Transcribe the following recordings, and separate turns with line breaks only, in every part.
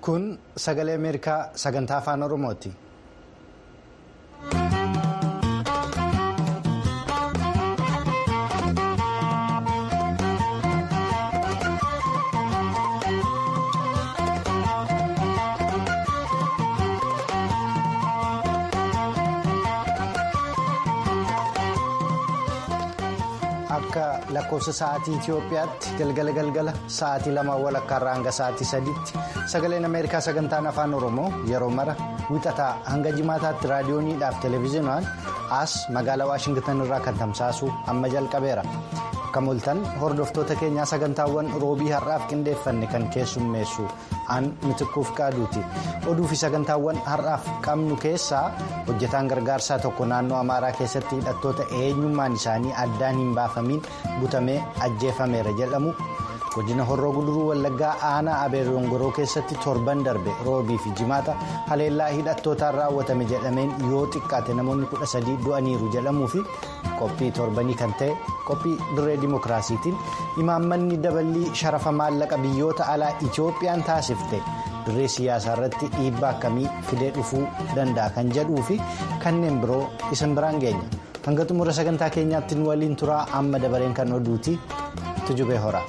Kun sagalee Ameerikaa sagantaa afaan Oromooti. Akka lakkoofsa sa'aatii Itoophiyaatti galgala galgala sa'aatii lama walakkaarraa hanga sa'aatii sadiitti sagaleen Ameerikaa sagantaan afaan Oromoo yeroo mara wixataa hanga jimaataatti raadiyooniidhaaf televezyiinaan as magaalaa Waashingtan irraa kan tamsaasu amma jalqabeera. Akka mul'atan hordoftoota keenyaa sagantaawwan roobii har'aaf qindeeffanne kan keessummeessu aan mitikkuuf qaaduuti. Oduu fi sagantaawwan har'aaf qabnu keessaa hojjetaan gargaarsaa tokko naannoo Amaaraa keessatti hidhattoota eenyummaan isaanii addaan hin baafamiin butamee ajjeefameera jedhamu. Godina Horroo Guduruu Wallaggaa aanaa Abeerongoroo keessatti torban darbe roobii fi jimaata haleellaa hidhattootaan raawwatame jedhameen yoo xiqqaate namoonni kudha sadii du'aniiru jedhamuu fi qophii torbanii kan ta'e qophii dirree dimookiraasiitiin imaammanni daballii sharafa maallaqa biyyoota alaa Itoophiyaan taasifte dirree siyaasaa irratti dhiibbaa akkamii fidee dhufuu danda'a kan jedhuu fi kanneen biroo isin biraan geenya. Hanga xumura sagantaa keenyaatti nu waliin turaa amma dabareen kan oduuti tujubee hora.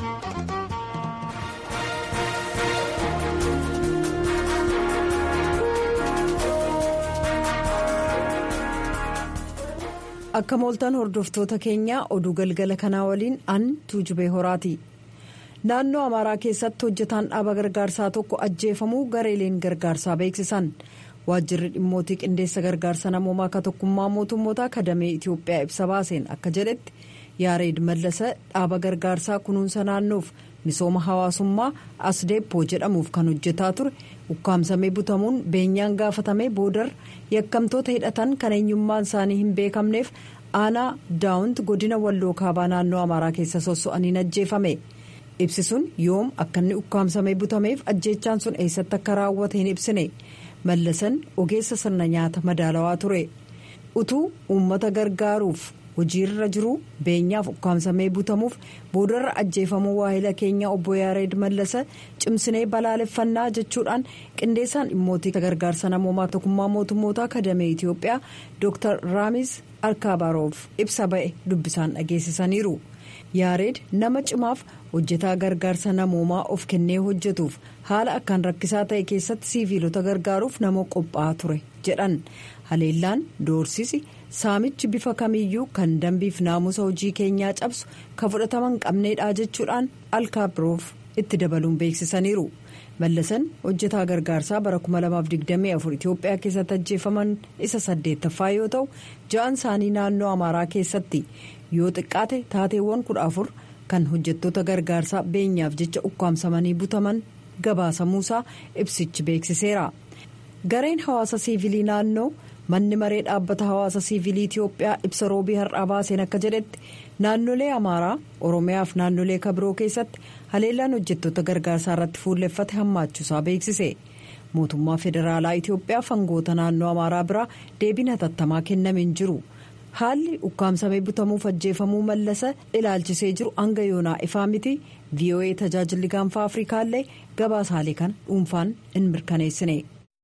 akka mooltan hordoftoota keenyaa oduu galgala kanaa waliin an tuujubee horaati naannoo amaaraa keessatti hojjetaan dhaaba gargaarsaa tokko ajjeefamuu gareeleen gargaarsaa beeksisan waajjirri dhimmootii qindeessa gargaarsa namoomaa akka tokkummaa mootummoota kadamee itiyoophiyaa ibsa baaseen akka jedhetti yaareed mallasa dhaaba gargaarsaa kunuunsa naannoof misooma hawaasummaa asdeeppoo jedhamuuf kan hojjetaa ture ukkaamsamee butamuun beenyaan gaafatamee boodar yakkamtoota hidhatan kan eenyummaan isaanii hin beekamneef aanaa daawunt godina walloo kaabaa naannoo amaaraa keessa sosso'aniin ajjeefame ibsi sun yoom akka inni ukkaamsamee butameef ajjeechaan sun eessatti akka raawwate hin ibsine mallasan ogeessa sirna nyaata madaalawaa ture utuu uummata gargaaruuf. hojiirra jiru beenyaaf ukkaamsamee butamuuf boodarra ajjeefamuu waahila keenya obbo yaareed mallasa cimsinee balaaleffannaa jechuudhaan qindeessaan dhimmootii gargaarsa namoomaa tokkummaa mootummoota kadamee itiyoophiyaa dr raamis alkaabaroof ibsa ba'e dubbisaan dhageessisaniiru yaareed nama cimaaf hojjetaa gargaarsa namoomaa of kennee hojjetuuf haala akkaan rakkisaa ta'e keessatti siiviilota gargaaruuf nama qophaa'aa ture jedhan haleellaan doorsisi. saamichi bifa kamiyyuu kan dambiif naamusa hojii keenyaa cabsu kan fudhatama hin qabneedha jechuudhaan alkaabaroof itti dabaluun beeksisaniiru mallasan hojjetaa gargaarsaa bara 2024 itiyoophiyaa keessatti ajjeefaman isa saddeettaffaa yoo ta'u ja'an isaanii naannoo amaaraa keessatti yoo xiqqaate taateewwan kudha afur kan hojjettoota gargaarsaa beenyaaf jecha ukkaamsamanii butaman gabaasamuusaa ibsichi beeksiseera gareen hawaasa siivilii naannoo. manni maree dhaabbata hawaasa siivilii itiyoophiyaa ibsa roobii har'aa baaseen akka jedhetti naannolee amaaraa oromiyaa fi naannolee kabiroo keessatti haleellaan hojjettoota gargaarsaa irratti fuulleffate hammaachuusaa beeksise mootummaa federaalaa itiyoophiyaa fangoota naannoo amaaraa biraa deebiin hatattamaa kennameen jiru haalli ukkaamsamee butamuuf ajjeefamuu mallasa ilaalchisee jiru hanga yoonaa ifaa miti voa tajaajilli gaanfaa afrikaallee gabaasaalee kana dhuunfaan hin mirkaneessine.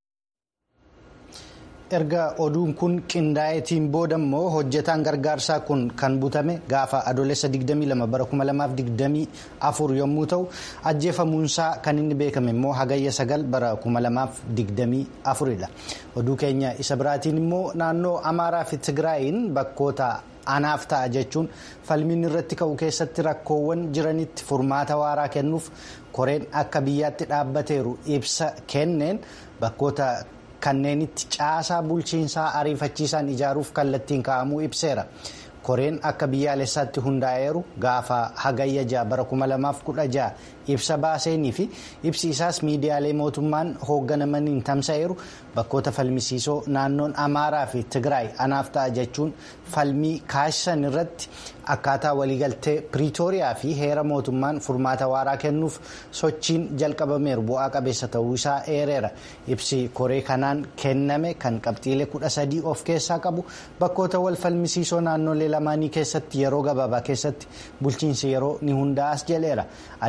erga oduun kun qindaa'eetiin booda immoo hojjetaan gargaarsaa kun kan butame gaafa adoolessa 22 bara 2024 yommuu ta'u ajjeefamuunsaa kan inni beekame immoo hagayya 9 bara 2024 dha oduu keenya isa biraatiin immoo naannoo amaaraa fi tigraayin bakkoota anaaf ta'a jechuun falmiin irratti ka'u keessatti rakkoowwan jiranitti furmaata waaraa kennuuf koreen akka biyyaatti dhaabbateeru ibsa kenneen bakkoota. kanneenitti caasaa bulchiinsaa ariifachiisaan ijaaruuf kallattiin kaa'amuu ibseera koreen akka biyyaalessaatti hundaa'eeru gaafa hagayya ja'a bara 2016 ibsa baaseenii fi ibsi isaas miidiyaalee mootummaan hoogganamaniin tamsa'eeru bakkoota falmisiisoo naannoon amaaraa fi tigraay anaaf ta'a jechuun falmii kaasisan irratti akkaataa waliigaltee piriitooriyaa fi heera mootummaan furmaata waaraa kennuuf sochiin jalqabameeru bu'aa qabeessa ta'uu isaa eereera ibsi koree kanaan kenname kan qabxiilee kudha sadii of keessaa qabu bakkoota wal falmisiisoo naannolee lamaanii keessatti yeroo gabaabaa keessatti bulchiinsi yeroo ni hundaa'as jedheera adeemsa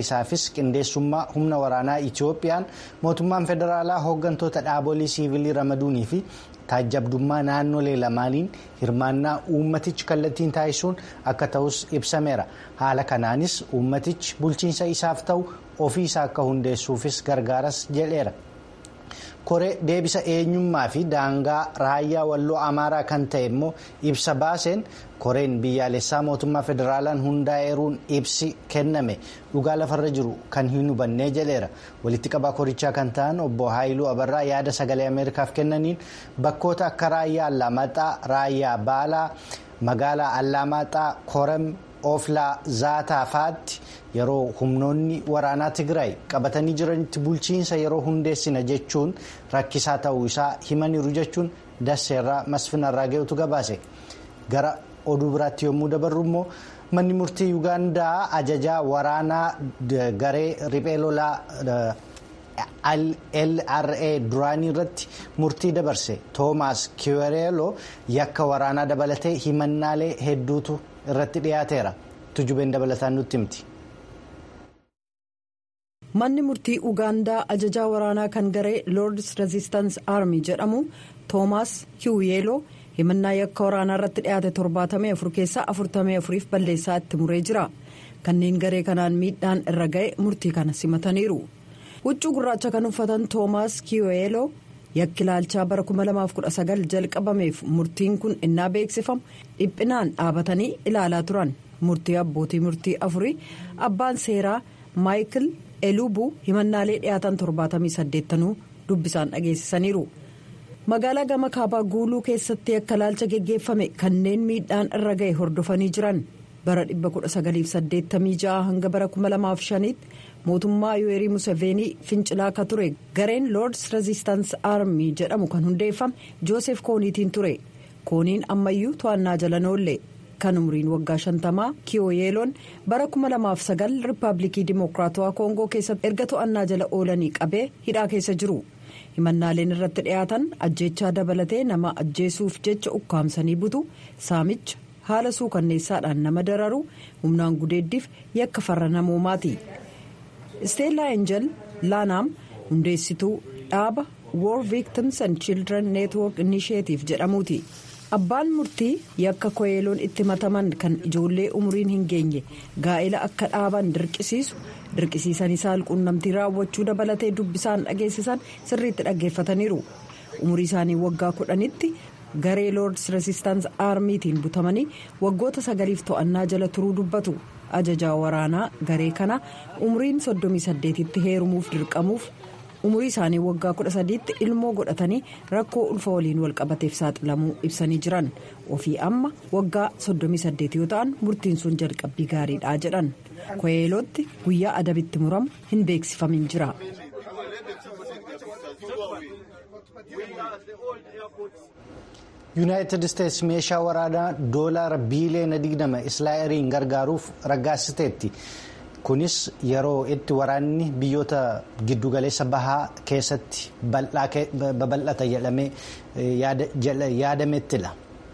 isaafis qindeessummaa humna waraanaa itiyoophiyaan mootummaan federaalaa hooggantoota dhaabolee siivilii ramaduunii fi taajjabdummaa naannolee lamaaniin hirmaannaa uummatichi kallattiin taasisuun akka ta'us ibsameera haala kanaanis uummatichi bulchiinsa isaaf ta'u ofiisaa akka hundeessuufis gargaaras jedheera. koree deebisa eenyummaa fi daangaa raayyaa walloo amaaraa kan ta'e immoo ibsa baaseen koreen biyyaalessaa mootummaa federaalaan hundaa'eeruun ibsi kenname dhugaa lafarra jiru kan hin hubannee jedheera walitti qabaa korichaa kan ta'an obbo haayiluu abarraa yaada sagalee ameerikaaf kennaniin bakkoota akka raayyaa allamaxaa raayyaa baalaa magaalaa allamaxaa koram oflaa zaataa faatti yeroo humnoonni waraanaa tigraay qabatanii jiranitti bulchiinsa yeroo hundeessina jechuun rakkisaa ta'uu isaa himaniiru jechuun dasseerraa masfinarraa ga'utu gabaase gara oduu biraatti yommuu dabarru immoo manni murtii yuugaandaa ajajaa waraanaa garee riphee lolaa LRA duraanii irratti murtii dabarse toomaas kiwereeloo yakka waraanaa dabalatee himannaalee hedduutu irratti dhiyaateera tujubeen dabalataan nutti himti.
manni murtii ugaandaa ajajaa waraanaa kan garee lords resistance army jedhamu toomaas kiwereeloo himannaa yakka waraanaa irratti dhiyaate 74 keessaa 44f balleessaa itti muree jira kanneen garee kanaan miidhaan irra ga'e murtii kana simataniiru huccuu gurraacha kan uffatan toomaas kiwereeloo yakki ilaalchaa bara 2019 jalqabameef murtiin kun innaa beeksifamu dhiphinaan dhaabatanii ilaalaa turan murtii abbootii murtii afurii abbaan seeraa maayikil elubuu himannaalee dhiyaatan 78 dubbisaan dhageessisaniiru magaalaa gama kaabaa guuluu keessatti yakka ilaalcha geggeeffame kanneen miidhaan irra ga'e hordofanii jiran bara 1986 hanga bara 2005 tti mootummaa yuwerii museveenii fincilaa akka ture gareen lords resistance army jedhamu kan hundeeffame joosef kooniitiin ture kooniin ammayyuu to'annaa jala noolle kan umriin waggaa shantamaa kiyoyeeloon bara 2009 riippaabilikii dimokiraatawaa koongoo keessatti erga to'annaa jala oolanii qabee hidhaa keessa jiru himannaaleen irratti dhiyaatan ajjeechaa dabalatee nama ajjeesuuf jecha ukkaamsanii butu saamicha haala suukanneessaadhaan nama dararu humnaan gudeeddiif yakka farra namoomaati. isteellaa enjel laanaam hundeessituu dhaaba war victims and children network initiative jedhamuuti abbaan murtii yakka koyeeloon itti mataman kan ijoollee umuriin hin geenye gaa'ela akka dhaaban dirqisiisu dirqisiisanii saalquunnamtii raawwachuu dabalatee dubbisaan dhageessisan sirriitti dhaggeeffataniiru umurii isaanii waggaa kudhanitti garee lords resistance aarmiitiin butamanii waggoota sagaliif to'annaa jala turuu dubbatu. ajajaa waraanaa garee kana umriin 38tti heerumuuf dirqamuuf umurii isaanii waggaa 13tti ilmoo godhatanii rakkoo ulfa waliin walqabateef saaxilamuu ibsanii jiran ofii amma waggaa 38 yoo ta'an murtiin sun jalqabbii gaariidha jedhan koyeelootti guyyaa adabitti muramu hin beeksifamin jira.
yuunaayitid isteetsi meeshaa waraanaa doolaara biiliyoona 20 israa'eliin gargaaruuf raggaasiteetti kunis yeroo itti waraanni biyyoota giddugaleessa bahaa keessatti babal'ata jedhamee yaadamettidha.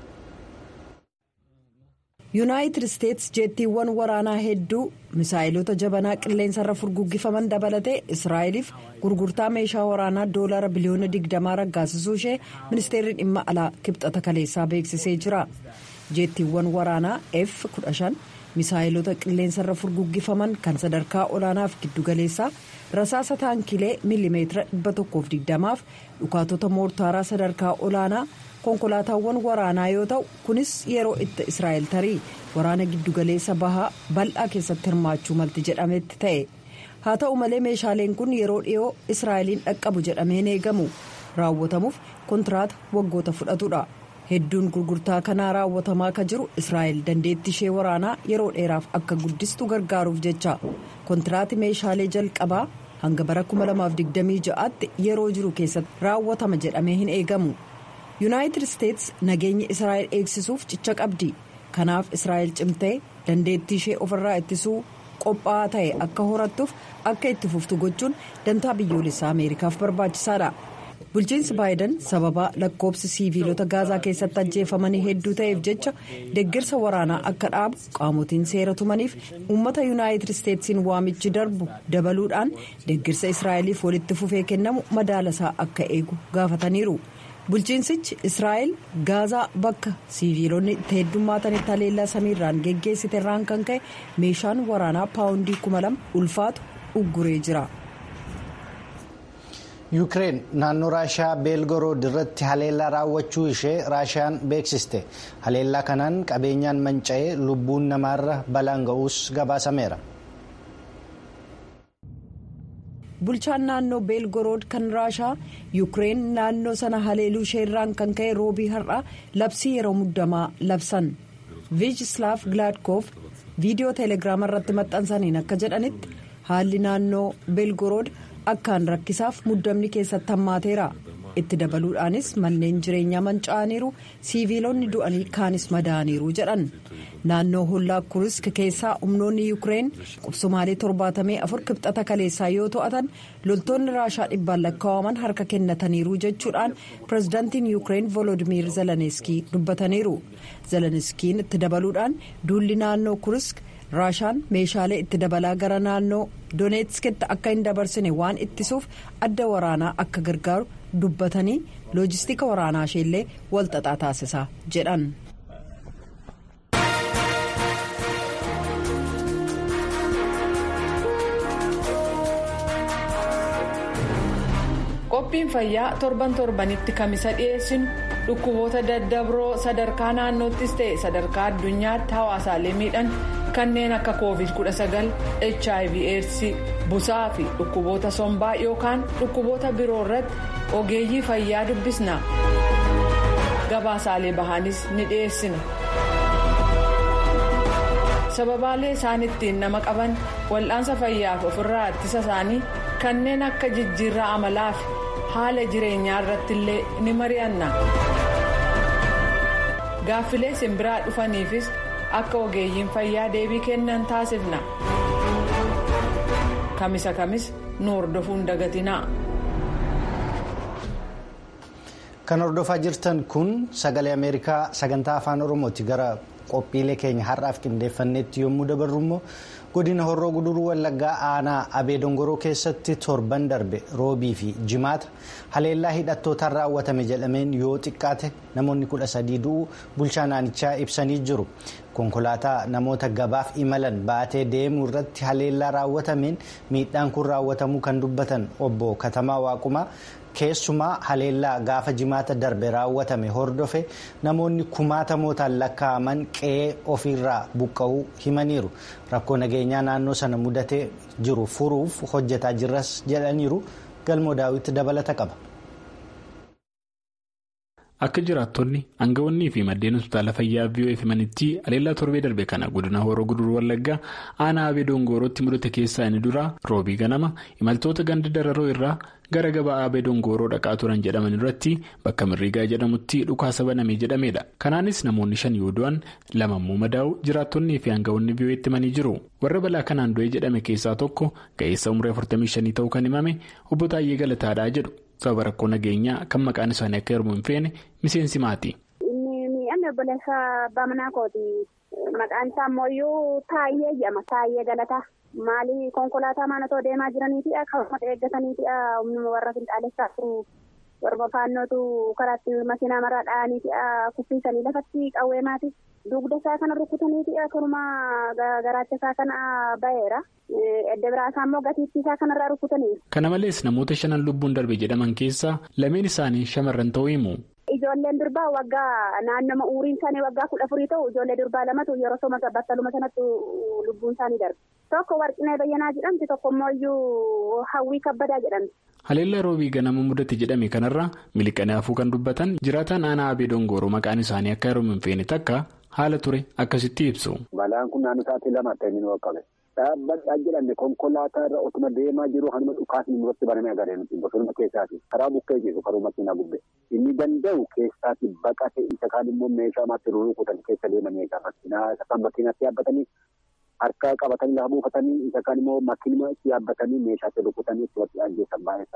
yuunaayitid isteetsi jeettiiwwan waraanaa hedduu misaayilota jabanaa qilleensarra furguggifaman dabalatee israa'eliif gurgurtaa meeshaa waraanaa doolaara biliyoona 20 raggaasisuu ishee ministeerri dhimma alaa kibxata kaleessaa beeksisee jira jeettiiwwan waraanaa f 15 misaayilota qilleensarra furguggifaman kan sadarkaa olaanaaf giddugaleessaa rasaasa taankilee miilimeetira 120 fi dhukaatota moortaaraa sadarkaa olaanaa. konkolaataawwan waraanaa yoo ta'u kunis yeroo itti israa'el tarii waraana giddugaleessa bahaa bal'aa keessatti hirmaachuu malti jedhametti ta'e haa ta'u malee meeshaaleen kun yeroo dhiyoo israa'eliin dhaqqabu jedhameen eegamu raawwatamuuf kontiraata waggoota fudhatudha hedduun gurgurtaa kanaa raawwatamaa akka jiru israa'el dandeettii ishee waraanaa yeroo dheeraaf akka guddistu gargaaruuf jecha kontiraati meeshaalee jalqabaa hanga bara 2026tti yeroo jiru keessatti raawwatama jedhamee hin eegamu. yuunaayitid isteetsi nageenya israa'el eegsisuuf cicha qabdi kanaaf israa'el cimtee dandeettii ishee ofirraa ittisuu qophaa'aa ta'e akka horattuuf akka itti fuftu gochuun dantaa biyyoolessaa ameerikaaf barbaachisaadha bulchiinsi baayiden sababa lakkoobsi siiviilota gaazaa keessatti ajjeefamanii hedduu ta'eef jecha deeggarsa waraanaa akka dhaabu qaamotiin seera tumaniif uummata yuunaayitid isteetsiin waamichi darbu dabaluudhaan deeggarsa israa'eliif walitti fufee kennamu madaalasaa akka eegu gaafataniiru. bulchiinsichi israa'el gaazaa bakka siiviilonni itti heddummaatanitti haleellaa samiirraan geggeessite irraan kan ka'e meeshaan waraanaa paawundii kuma lama ulfaatu ugguree jira.
yuukireen naannoo raashiyaa beelgorood irratti haleellaa raawwachuu ishee raashiyaan beeksiste haleellaa kanaan qabeenyaan manca'ee lubbuun namaarra balaan ga'uus gabaasameera.
bulchaan naannoo beelgorood kan raashaa yuukireen naannoo sana haleeluu isheerraan kan ka'e roobii har'aa labsii yeroo muddamaa labsan viijislaaf gilaadkoof viidiyoo teelegiraama irratti maxxansaniin akka jedhanitti haalli naannoo beelgorood akkaan rakkisaaf muddamni keessatti hammaateera itti dabaluudhaanis manneen jireenyaa manca'aniiru siiviilonni du'anii kaanis madaa'aniiru jedhan naannoo hollaa kurisk keessaa humnoonni yuukireen qubsumaalee torbaatamee afur kibxata kaleessaa yoo to'atan loltoonni raashaa dhibbaan lakkaa'aman harka kennataniiru jechuudhaan pirezidaantiin yuukireen volodimiir zelaneeskii dubbataniiru zeleniskiin itti dabaluudhaan duulli naannoo kurisk raashaan meeshaalee itti dabalaa gara naannoo dooneetskitti akka hin dabarsine waan ittisuuf adda waraanaa akka gargaaru dubbatanii loojistika waraanaa isheellee walxaxaa taasisaa jedhan.
qophiin fayyaa torban torbanitti kamisa dhiyeessinu dhukkuboota daddabroo sadarkaa naannoottis ta'e sadarkaa addunyaatti hawaasaalee miidhan kanneen akka covid 19 hiv aids busaa fi dhukkuboota sombaa yookaan dhukkuboota biroo irratti ogeeyyii fayyaa dubbisna gabaasaalee bahanis ni dhiyeessina sababaalee isaan ittiin nama qaban wal'aansa fayyaaf ofirraa ittisa isaanii kanneen akka jijjiirraa amalaa fi haala jireenyaa irratti illee ni mari'anna gaaffilee simbiraa dhufaniifis akka ogeeyyiin fayyaa deebii kennan taasifna kamisa kamis nu hordofuun dagatinaa.
kan hordofaa jirtan kun sagalee ameerikaa sagantaa afaan oromooti gara qophiilee keenya har'aaf qindeeffanneetti yommuu dabarru immoo godina horroo guduruu wallaggaa aanaa abee dongoroo keessatti torban darbe roobii fi jimaata haleellaa hidhattootaan raawwatame jedhameen yoo xiqqaate namoonni kudha sadii du'uu bulchaa naannichaa ibsanii jiru konkolaataa namoota gabaaf imalan baatee deemuu irratti haleellaa raawwatameen miidhaan kun raawwatamuu kan dubbatan obbo katamaa waaqumaa. keessumaa haleellaa gaafa jimaata darbe raawwatame hordofe namoonni kumaatamootaan lakkaa'aman qe'ee ofiirraa buqqa'uu himaniiru rakkoo nageenyaa naannoo sana mudatee jiru furuuf hojjetaa jirras jedhaniiru galmoo daawwitti dabalata qaba.
akka jiraattonni aangawoonnii fi maddeen hospitaala fayyaa vii'oo himanitti haleellaa torbee darbe kana godina horoo guduruu wallaggaa aanaa abee dongoorootti mudate keessaa inni dura roobii ganama imaltoota ganda dararoo irraa gara gabaa abee dongooroo dhaqaa turan jedhaman irratti bakka mirriigaa jedhamutti dhukaasa banamee jedhamedha kanaanis namoonni shan yoo du'an lamammoo madaa'u jiraattonnii fi aangawoonni vii'oo itti himanii jiru warra balaa kanaan du'e jedhame keessaa tokko ga'eessa umurii 45 ta'uu kan himame obbo Taayyee Galataadhaa jedhu. sababa rakkoo nageenyaa kan maqaan isaanii akka hirmu hin feene miseensi maati.
Inni miidhamni obboleessa Bamanaa kooti. Maqaan isaa ammoo Taayyee jedhama. Taayyee Galataa. Maali konkolaataa maanotoo deemaa jiraniiti akkasumas eeggataniiti humna warra finxaalessaa turu. Warra faannootu karaatti makiinaa maraa dha'aniiti kuffisanii lafatti qawwee maati. Dugda isaa kana rukutaniiti akkasumas garaacha isaa kana baheera. Edda biraa isaa immoo gatiittii isaa kanarraa rukutaniiru.
Kana malees namoota shanan lubbuun darbe jedhaman keessaa lameen isaanii shamarran ta'uu himu.
Ijoolleen durbaa waggaa naannoma umuriin isaanii waggaa kudha afurii ta'u ijoollee durbaa lamatu yeroo soma battaluma sanatti lubbuun isaanii darbe. Tokko warqinee bayyanaa jedhamti tokko immoo hawwii kabbadaa jedhamti.
Haleellaa roobii ganama mudate jedhame kanarraa miliqanii hafuu kan dubbatan jiraataan aanaa abee dongooroo maqaan isaanii akka yeroo hin feene takka haala ture akkasitti ibsu.
Balaan kun naannoo sa'aatii lama ta'e ni qabe. Dhaabbadhaa jedhamne konkolaataa irra otuma deemaa jiru hanuma dhukaasni irratti banamee agarree nuti bosonuma keessaati. Karaa bukkee jiru karuu makiinaa gubbe. Inni danda'u keessaati baqate isa kaan immoo meeshaa maatti rukutan keessa deemanii egaa makiinaa isa kaan makiinaatti yaabbatanii harka qabatanii lafa buufatanii isa kaan immoo makiinuma itti yaabbatanii meeshaatti rukutanii itti ajjeessan baay'ee isaanii.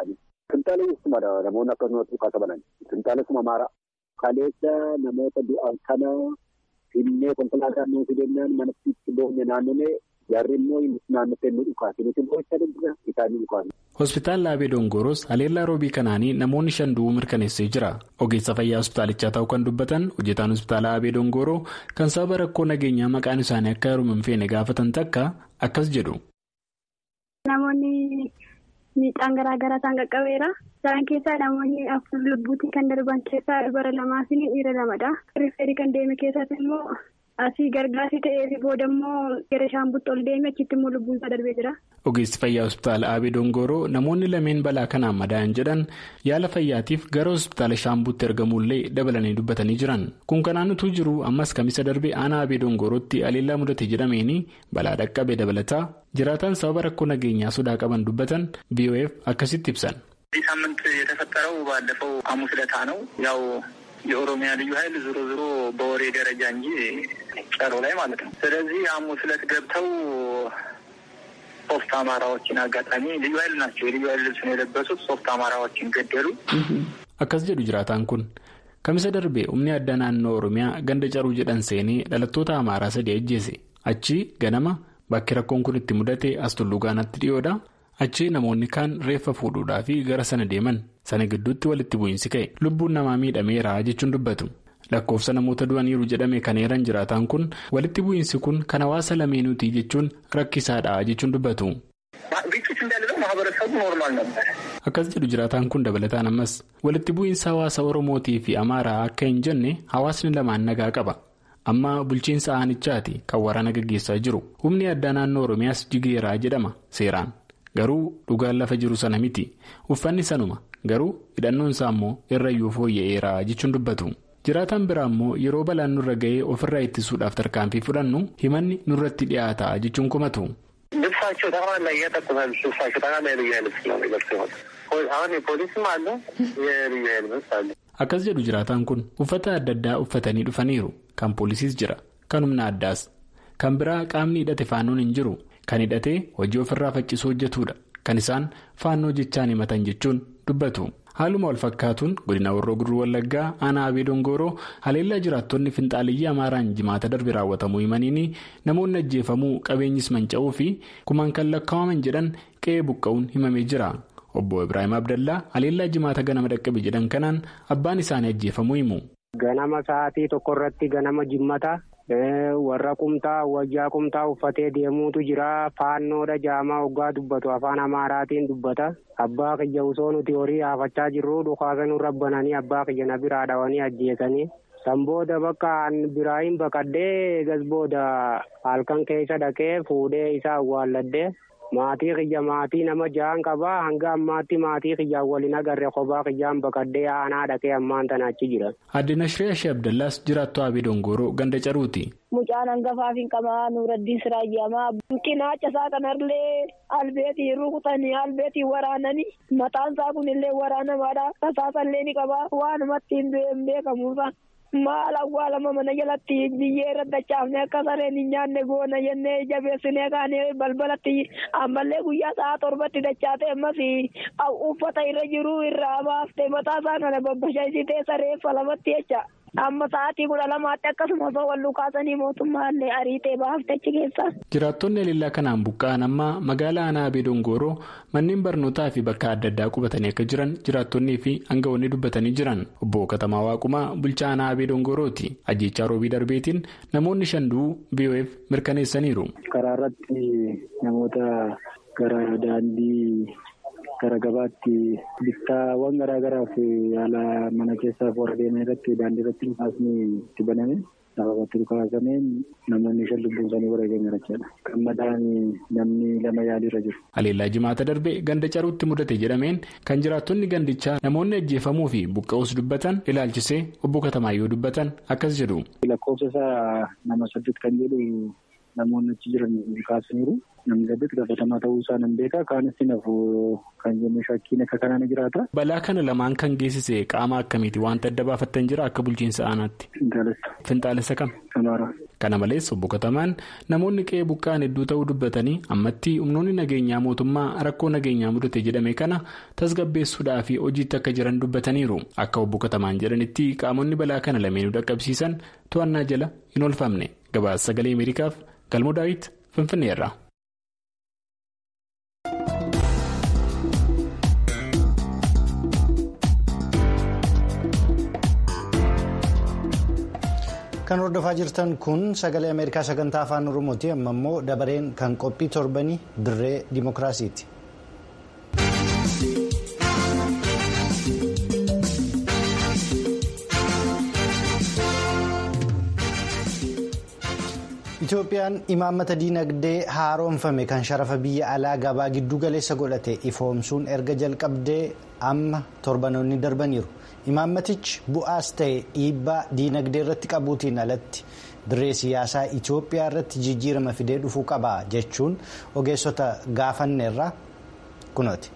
Finxaalessuma namoonni akka nuti kaasaman finxaalessuma maara. Kaleessa namoota du'an kana finnee konkolaataan nuti deemnaan manatti itti boonye naannoo Jarri immoo naannottee nu dhukaase nuti immoo isa dandira isaan nu dhukaase.
Hospitaalli Abee Dongoros haleellaa roobii kanaanii namoonni shan du'uu mirkaneessee jira. Ogeessa fayyaa hospitaalichaa ta'uu kan dubbatan hojjetaan hospitaala Abee Dongoroo kan sababa rakkoo nageenyaa maqaan isaanii akka heerumu hin feene gaafatan takka akkas jedhu.
Namoonni miidhaan garaa garaa isaan qaqqabeera. Isaan keessaa namoonni afur lubbuutti kan darban keessaa dubara lamaa fi dhiira lamadha. Rifeerii kan deeme keessatti immoo. Asii gargaarsi ta'ee booda immoo gara shaambutti ol deeme achitti immoo lubbuun isaa darbee jira.
Ogeessi fayyaa hospitaala Abee Dongoroo namoonni lameen balaa kanaan madaa'an jedhan yaala fayyaatiif gara hospitaala shaambutti ergamuullee dabalanii dubbatanii jiran. Kun kanaan utuu jiru ammas kamisa darbee aanaa Abee Dongorootti haleellaa mudate jedhameeni balaa dhaqqabe dabalataa jiraataan sababa rakkoo nageenyaa sodaa qaban dubbatan BOF akkasitti ibsan.
ሳምንት የተፈጠረው ባለፈው ሐሙስ ዕለት ነው ያው የኦሮሚያ ልዩ ኃይል ዞሮ ዞሮ በወሬ ደረጃ እንጂ ጨሮ ላይ ማለት ነው። ስለዚህ ሐሙስ ዕለት ገብተው ሶስት አማራዎችን አጋጣሚ ልዩ ኃይል ናቸው። የልዩ ኃይል ልብስ ነው የለበሱት። ሶስት አማራዎችን ገደሉ።
akkas jedhu jiraataan kun kamisa darbee humni addaa naannoo oromiyaa ganda caruu jedhan seenee dhalattoota amaaraa sadii ajjeese achi ganama bakki rakkoon kun itti mudate as tulluu gaanatti dhiyoodha. achi namoonni kaan reeffa fuudhuudhaa fi gara sana deeman sana gidduutti walitti bu'iinsi ka'e lubbuun namaa miidhameera jechuun dubbatu lakkoofsa namoota du'aniiru jedhame kan eeran jiraataan kun walitti bu'iinsi kun kan hawaasa lameenuutii jechuun rakkisaadha jechuun dubbatu. akkas jedhu jiraataan kun dabalataan ammas walitti bu'iinsa hawaasa oromootii fi amaaraa akka hin jenne hawaasni lamaan nagaa qaba. amma bulchiinsa aanichaati kan waraana gaggeessaa jiru humni addaa naannoo oromiyaas jigeeraa jedhama seeraan. garuu dhugaan lafa jiru sana miti uffanni sanuma garuu hidhannoon isaa immoo irrayyuu fooyya'eera jechuun dubbatu jiraataan biraa immoo yeroo balaan nurra ga'ee ofirraa ittisuudhaaf tarkaanfii fudhannu himanni nurratti dhiyaata jechuun kumatu.
ልብሳቸው ጠቅላላ እያጠቁታል ልብሳቸው ጠቅላላ የልዩ ኃይል ልብስ ነው የሚለብሱ አሁን የፖሊስም አለ የልዩ ኃይል ልብስ አለ.
akkas jedhu jiraataan kun uffata adda addaa uffatanii dhufaniiru kan poolisiis jira kan humna addaas kan biraa qaamni hidhate faannoon hin jiru. kan hidhatee hojii ofirraa faccisuu hojjetudha kan isaan faannoo jechaan himatan jechuun dubbatu haaluma wal fakkaatuun godina warroo guduruu wallaggaa aanaa abee dongoroo haleellaa jiraattonni finxaaliyyii amaaraan jimaata darbe raawwatamuu himaniini namoonni ajjeefamuu qabeenyis manca'uu fi kumaan kan lakkaa'aman jedhan qe'ee buqqa'uun himamee jira obbo ibraahim abdallaa haleellaa jimaata ganama dhaqqabe jedhan kanaan abbaan isaanii ajjeefamuu himu.
ganama sa'aatii tokko irratti ganama jimmata. warra qumtaa wajjaa qumtaa uffatee deemuutu jira faannoodha jaamaa hoggaa dubbatu afaan amaaraatiin dubbata abbaa kiyya osoo nuti horii haafachaa jirru dhukaasanuu rabbananii abbaa kiyya na biraa dhawanii ajjeesanii san booda bakka biraayin baqadhee eegas booda halkan keessa dhaqee fuudhee isaa awwaalladhee maatii kiyya maatii nama ja'an qabaa hanga ammaatti maatii kiyyaan waliin agarre kophaa kiyyaan baqadhee aanaa dhaqee ammaan tana achi jira.
Adde Nashiree Ashee Abdallaas jiraattuu Abee Dongoroo ganda caruuti.
Mucaan hangafaaf hin qabaa Nuuraddiin Siraayyamaa. Cinaacha isaa kanallee albeetii rukutanii albeetii waraananii mataan isaa kunillee waraanamaadha. Tasaasallee ni qabaa waanumatti hin beekamuusa. Maal awwaalama mana jalatti biyyee irra dachaafne akka sareen hin nyaanne goona jennee jabeessinee kaanee balbalatti ammallee guyyaa sa'a torbatti dachaatee ammas uffata irra jiru irraa baaftee mataa isaa kana babbashaisitee sareeffa lamatti jecha. amma sa'aatii kudha lamaatti akkasuma osoo wal kaasanii mootummaallee ariitee baafte achi keessa.
Jiraattonni haleellaa kanaan buqqa'an amma magaalaa aanaa Abee Dongoroo manneen barnootaa fi bakka adda addaa qubatanii akka jiran jiraattonnii fi aangawoonni dubbatanii jiran obbo Katamaa Waaqumaa bulchaa aanaa Abee Dongorooti ajjechaa roobii darbeetiin namoonni shan du'uu BOF mirkaneessaniiru.
Karaa irratti namoota gara daandii. Gara gabaatti bittaawwan garaa garaaf haala mana keessaaf warra deeman irratti daandii irratti dhukaasni itti baname sababatti dhukaasameen namoonni shan lubbuun isaanii wareegame jechuudha. Kan madaa'an namni lama yaaliirra jiru.
Haleellaa jimaata darbe ganda caruutti mudate jedhameen kan jiraattonni gandichaa namoonni ajjeefamuu fi buqqa'uus dubbatan ilaalchisee obbo Katamaayyoo dubbatan akkas jedhu.
Lakkoofsa isaa nama saddeet kan jedhu namoonni achi jiran kaasaniiru. Namni saddeet gaafatamaa ta'uu isaa nan beeka. Kaanis nafu kan jennu shakkiin akka kanaan jiraata.
Balaa kana lamaan kan geessise qaama akkamiiti? Wanta adda baafattan jira akka bulchiinsa aanaatti.
Finxaalessa.
Finxaalessa kam?
Amaaraa.
kana malees obbo Katamaan namoonni qe'ee buqqa'an hedduu ta'uu dubbatanii ammatti humnoonni nageenyaa mootummaa rakkoo nageenyaa mudate jedhame kana tasgabbeessuudhaa fi hojiitti akka jiran dubbataniiru akka obbo Katamaan jedhanitti qaamonni balaa kana lameenuu dhaqqabsiisan to'annaa jala hin oolfamne gabaasa sagalee ameerikaaf galmoo daawit finfinneerra.
kan hordofaa jirtan kun sagalee ameerikaa sagantaa afaan oromooti amma immoo dabareen kan qophii torbanii dirree dimookiraasiiti. Itoophiyaan imaammata diinagdee haaromfame kan sharafa biyya alaa gabaa giddu galeessa godhate ifoomsuun erga jalqabdee amma torbanoonni darbaniiru. imaammatichi bu'aas ta'e dhiibbaa diinagdee irratti qabuutiin alatti dirree siyaasaa Itoophiyaa irratti jijjiirama fidee dhufuu qaba jechuun ogeessota gaafanneerra kunooti.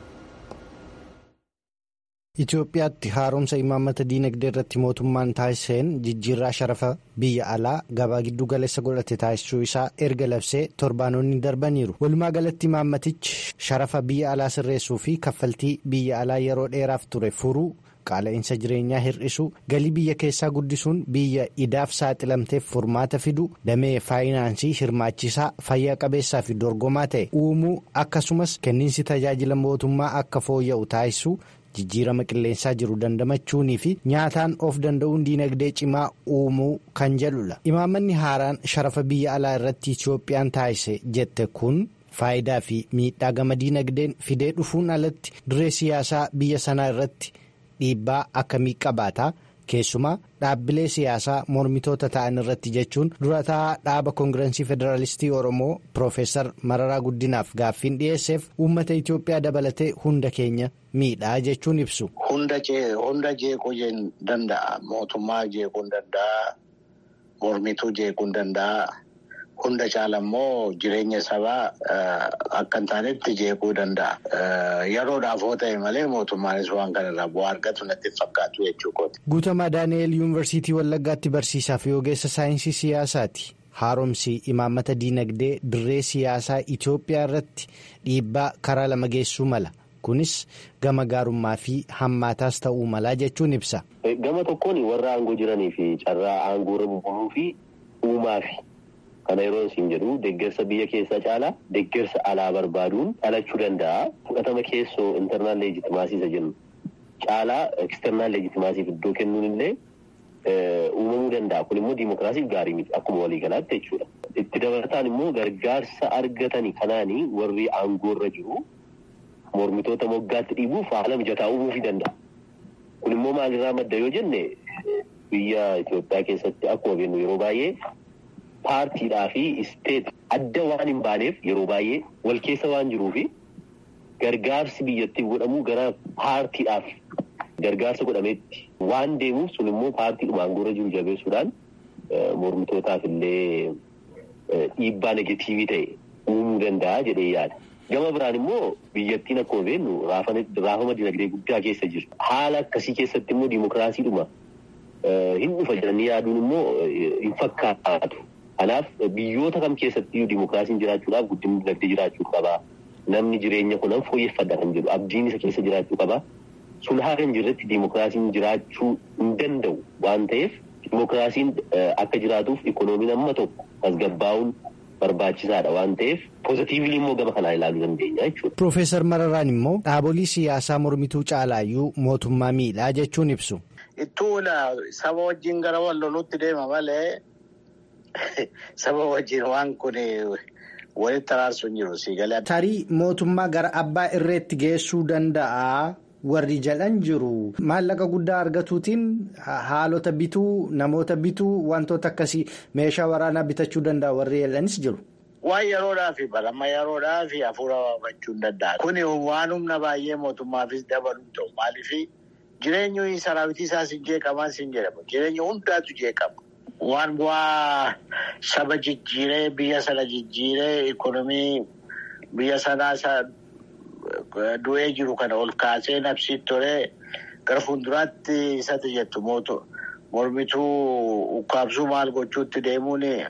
Itoophiyaatti haaromsa imaammata diinagdee irratti mootummaan taasiseen jijjiirraa sharafa biyya alaa gabaa giddu galeessa godhate taasisuu isaa erga labsee torbaanonni darbaniiru. Walumaa galatti imaammatichi sharafa biyya alaa sirreessuu fi kaffaltii biyya alaa yeroo dheeraaf ture furuu. qaala'insa jireenyaa hir'isuu galii biyya keessaa guddisuun biyya idaaf saaxilamteef furmaata fidu damee faayinaansii hirmaachisaa fayyaa qabeessaa fi dorgomaa ta'e uumuu akkasumas kenniinsi tajaajila mootummaa akka fooyya'u taasisuu jijjiirama qilleensaa jiru dandamachuunii fi nyaataan of danda'uun diinagdee cimaa uumuu kan jedhudha imaammanni haaraan sharafa biyya alaa irratti itoophiyaan taasise jette kun. faayidaa fi miidhaa gama diinagdeen fidee dhufuun alatti dirree siyaasaa biyya sanaa irratti. dhiibbaa akkamii qabaata keessumaa dhaabbilee siyaasaa mormitoota ta'an irratti jechuun durataa dhaaba koongirensii federaalistii oromoo piroofeesar mararaa guddinaaf gaaffiin dhiyeesseef uummata itiyoophiyaa dabalatee hunda keenya miidhaa jechuun ibsu.
hunda jeequu danda'a mootummaa jeequu danda'a mormituu jeequu danda'a hunda caala immoo jireenya sabaa akka hin taanetti jeequu danda'a. Yeroodhaaf yoo ta'e malee mootummaanis waan kanarraa bu'aa argatu natti fakkaatu jechuudha.
Guutamaa Daani'eel Yuunivarsiitii Wallaggaatti barsiisaa fi ogeessa saayinsii siyaasaati. Haaromsi imaammata diinagdee dirree siyaasaa Itoophiyaa irratti dhiibbaa karaa lama geessuu mala. Kunis gama gaarummaa fi hammaataas ta'uu malaa jechuun ibsa.
Gama tokkoon warra aangoo jiranii fi carraa aangoo irra bubuluu fi uumaafi. Kana yeroo isin jedhu deeggarsa biyya keessaa caalaa deeggarsa alaa barbaaduun dhalachuu danda'a. Fudhatama keessoo intarnaal leejitimaasii isa jennu caalaa eksternaal leejitimaasiif iddoo kennuun illee uumamuu danda'a. Kun immoo diimokiraasiif gaarii miti akkuma waliigalaatti jechuudha. Itti dabalataan immoo gargaarsa argatanii kanaanii warri aangoo irra jiru mormitoota moggaatti dhiibuuf haala mijataa uumuufii danda'a. Kun immoo maalirraa madda yoo jenne biyya Itoophiyaa keessatti akkuma beeknu yeroo baay'ee. Paartiidhaa fi isteet adda waan hin baaneef yeroo baay'ee wal keessa waan jiruufi gargaarsi biyyattiif godhamu gara paartiidhaaf gargaarsa godhameetti waan deemuuf sun immoo paartiidhuma aangoorra jiru jabeessuudhaan mormitootaaf illee dhiibbaa negatiivii ta'e uumuu danda'a jedhee yaada. Gama biraan immoo biyyattiin akkuma beeknu raafama dinagdee guddaa keessa jiru. Haala akkasii keessatti immoo diimokiraasiidhuma hin dhufa jedhanii yaaduun immoo hin fakkaatu. Kanaaf biyyoota kam keessatti diimokiraasiin jiraachuudhaaf guddinni dinagdee jiraachuu qaba. Namni jireenya kunan fooyyeffadha kan jedhu abdiin isa keessa jiraachuu qaba. Sun haala hin jirretti diimokiraasiin jiraachuu hin danda'u waan ta'eef diimokiraasiin akka jiraatuuf ikoonomiin amma tokko tasgabbaa'uun barbaachisaadha waan ta'eef poozitiivili immoo gama kanaa ilaaluu dandeenya jechuudha.
Piroofeesar Mararaan immoo dhaabolee siyaasaa mormituu caalaayyuu mootummaa miidhaa jechuun ibsu.
Ittuula saba wajjin gara wal loluutti deema malee saba wajjin waan kun walitti araarsu hin jiru siigalee.
Tarii mootummaa gara abbaa irreetti geessuu danda'a. Warri jedhan jiru maallaqa guddaa argatuutiin haalota bituu namoota bituu wantoota akkasii meeshaa waraanaa bitachuu danda'a warri jedhanis jiru.
Waan yeroodhaafi balama yeroodhaafi hafuura baafachuu hin danda'a. Kuni waan humna baay'ee mootummaafis dabaluu ta'u maaliif jireenyi saraawitii isaas hin jeeqaman siin jedhamu jireenya hundaatu jeeqama. Waan bu'aa saba jijjiiree biyya sana jijjiiree ikonomii biyya sanaa du'ee jiru kana ol kaasee nabsiitti tolee gara fuulduraatti isatti jettu mormituu ukkaamsuu maal gochuutti deemuun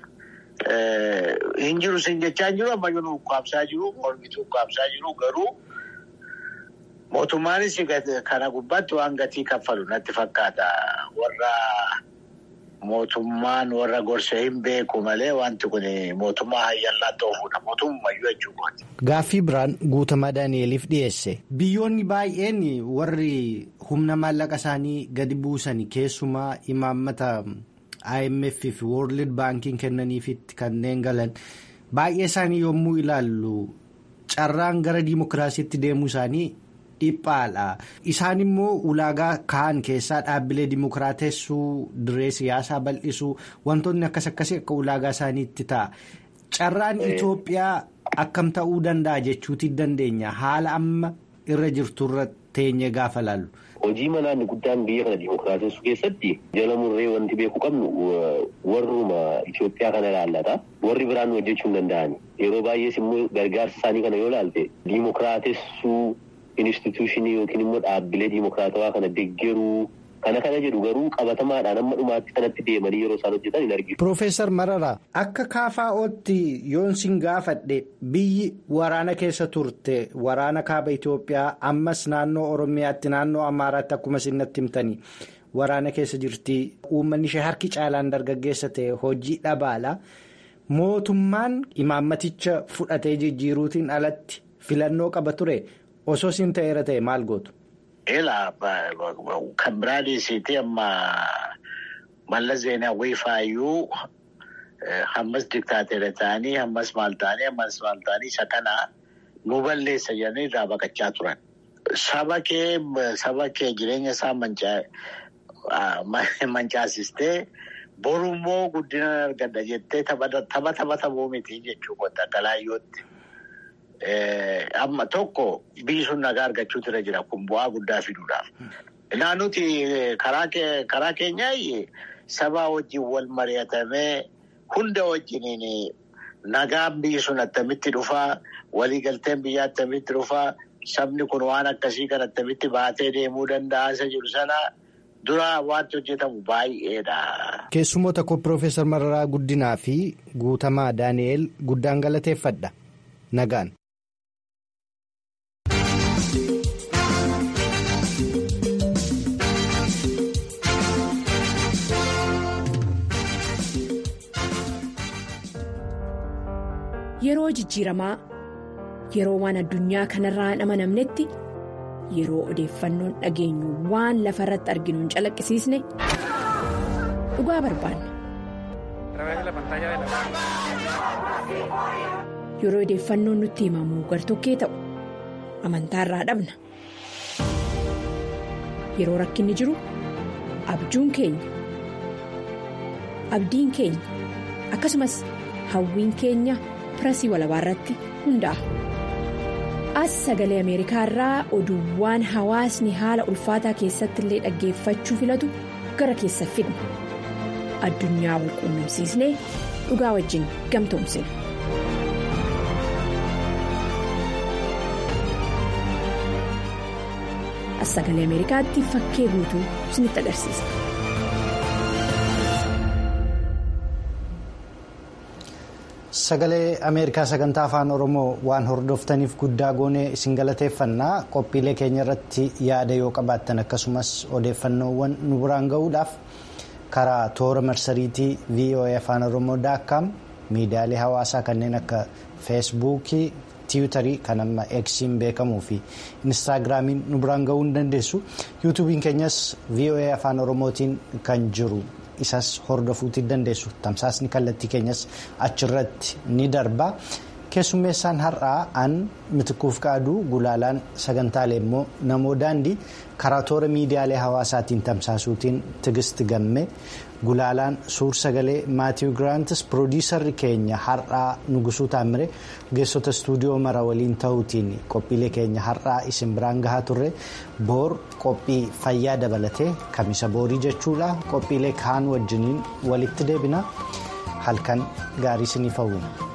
hin jiru sin jechaa jiru ammayyuu nu ukkaamsaa jiru mormitu ukkaamsaa jiru garuu mootummaanis kana gubbaatti waan gatii kaffalu natti fakkaata warra mootummaan warra gorsee hin beeku malee wanti kun mootummaa hayyallaa ta'uudha mootummayyuu jechuudha.
Gaaffii biraan guutamaa Daani'eliif dhiyeesse biyyoonni baay'een warri humna maallaqa isaanii gadi buusan keessumaa imaammata. IMF fi World Bankiin kennaniifitti kanneen galan baay'ee isaanii yommuu ilaallu carraan gara diimokiraasiitti deemuu isaanii dhiphaadha. Isaan immoo ulaagaa kaan keessaa dhaabbilee diimokiraatessuu diree siyaasaa bal'isuu wantoonni akkas akkasii akka ulaagaa isaaniitti ta'a. Carraan Itoophiyaa akkam ta'uu danda'a jechuuti dandeenya haala amma irra jirturra teenye gaafa laallu.
Hojii manaa inni guddaan biyya kana diimokiraatessuu keessatti jala murree wanti beeku qabnu warruma Itoophiyaa kana ilaallata. Warri biraan hojjechuu hin danda'ani. Yeroo baay'ees immoo gargaarsa isaanii kana yoo ilaalte diimokiraatessuu instituushinii yookiin immoo dhaabbilee diimokiraatawaa kana deeggaruu kana kana jedhu garuu qabatamaadhaan amma dhumaatti kanatti deemanii yeroo isaan hojjetan hin arginu.
Piroofeesar Mararaa akka KFO'tti yoon sin gaafadhe biyyi waraana keessa turte waraana kaaba Itoophiyaa ammas naannoo Oromiyaatti naannoo Amaaraatti akkuma isinatti himtanii waraana keessa jirti uummanni ishee harki caalaan dargaggeessa ta'e hojii dhabaala mootummaan imaammaticha fudhatee jijjiiruutiin alatti filannoo qaba ture osoo sin ta'eera ta'e maal gootu.
Ela kan biraa dhiisiitii amma Mallas Zeenaawwii faayyuu hammas diktaateera ta'anii hammas maal ta'anii hammas maal ta'anii isa kana nu balleessa jedhanii irraa baqachaa turan. Saba kee saba kee jireenya isaa mancaasistee borummoo guddina argadha jettee tapha taphatamuu miti jechuudha galaayyootti. Amma tokko biyyi sun nagaa argachuutu irra jira kun bu'aa guddaa fiduudhaaf. Naannuti karaa keenyaa sabaa wajjin wal mari'atamee hunda wajjiniin nagaan biyyi sun attamitti dhufaa waliigalteen biyyaa attamitti dhufaa sabni kun waan akkasii kan attamitti baatee deemuu danda'a isa jiru sana dura wanti hojjetamu baay'eedha.
Keessumoota koo Piroofeesar Mararaa Guddinaa fi Guutamaa Daani'eel guddaan galateeffadha. Nagaan.
Yeroo jijjiiramaa yeroo waan addunyaa kanarraa hin amanamnetti yeroo odeeffannoon dhageenyu waan lafa irratti arginu hin calaqqisiisne dhugaa barbaanna. Yeroo odeeffannoon nutti himamu gartokkee ta'u amantaarraa dhabna. Yeroo rakkinni jiru abjuun keenya abdiin keenya akkasumas hawwiin keenya. pirasii walabaa irratti hundaa'a. As sagalee Ameerikaa irraa oduuwwan hawaasni haala ulfaataa keessatti illee dhaggeeffachuu filatu gara keessa fidna. Addunyaa wal quunnamsiisnee dhugaa wajjin gamtoomsina. As sagalee Ameerikaatti fakkee guutuu isinitti agarsiisa.
Sagalee Ameerikaa sagantaa afaan Oromoo waan hordoftaniif guddaa goonee isin galateeffannaa qophiilee keenya irratti yaada yoo qabaattan akkasumas odeeffannoowwan nu biraan gahuudhaaf karaa toora marsariitii VOA afaan Oromoo daakkaam miidiyaalee hawaasaa kanneen akka feesbuukii tiwutarii kan amma eksiin beekamuu fi inistaagiraamiin nu biraan gahuu ni dandeessu yuutuubiin keenyas VOA afaan Oromootiin kan jiru. isas hordofuutti dandeessu tamsaasni kallattii keenyas achirratti ni darba keessummeessaan har'aa an mitikuuf qaaduu gulaalaan sagantaalee immoo namoo daandii karaa toora miidiyaalee hawaasaatiin tamsaasuutiin tigisti gamme gulaalaan suur sagalee maatiiw giraantis piroodiisarri keenya har'aa nugusuu taamire ogeessota istuudiyoo mara waliin ta'uutiin qophiilee keenya har'aa isin biraan gahaa turre boor qophii fayyaa dabalatee kamisa boorii jechuudha qophiilee kaan wajjiniin walitti deebina halkan gaarii isiniif hawwina.